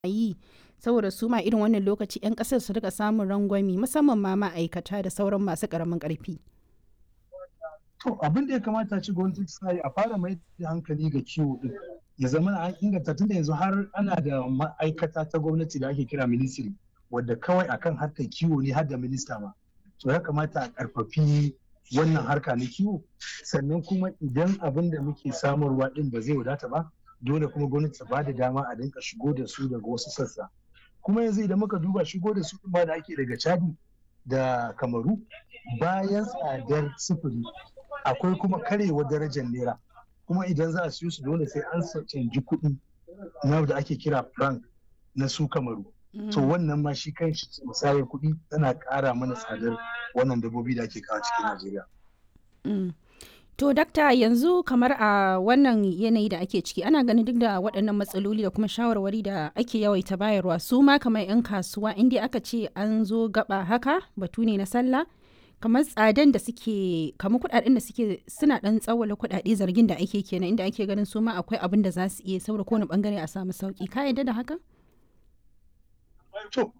yi saboda su ma irin wannan lokaci 'yan ƙasar su rika samun rangwami musamman ma ma'aikata da sauran masu ƙaramin ƙarfi. To abin da ya kamata ci gwamnati ta yi a fara mai da hankali ga kiwo din ya zama an inganta tunda yanzu har ana da ma'aikata ta gwamnati da ake kira ministry wadda kawai akan harkar kiwo ne har da minista ma. To ya kamata a karfafi wannan harka na kiwo sannan kuma idan abin da muke samarwa din ba zai wadata ba dole kuma gwamnati ta bada dama a dinka shigo da su daga wasu sassa. Kuma yanzu idan muka duba shigo da su ma da ake daga Chadi da Kamaru bayan tsadar sufuri akwai kuma karewa darajar naira kuma idan za a siyo su dole sai an canji kuɗi na da ake kira frank na su kamaru to wannan ma shi kan shi musayar kuɗi tana ƙara mana tsadar wannan dabbobi da ake kawo cikin najeriya To dakta yanzu kamar a wannan yanayi da ake ciki ana ganin duk da waɗannan matsaloli da kuma shawarwari da ake yawaita bayarwa su ma kamar 'yan kasuwa inda aka ce an zo gaba haka batu ne na sallah kamar tsadan da suke kamar kudaden da suke suna dan tsawala kudade zargin da ake kenan inda ake ganin su ma akwai abin da za su iya saboda kowane bangare a samu sauki ka yadda da haka to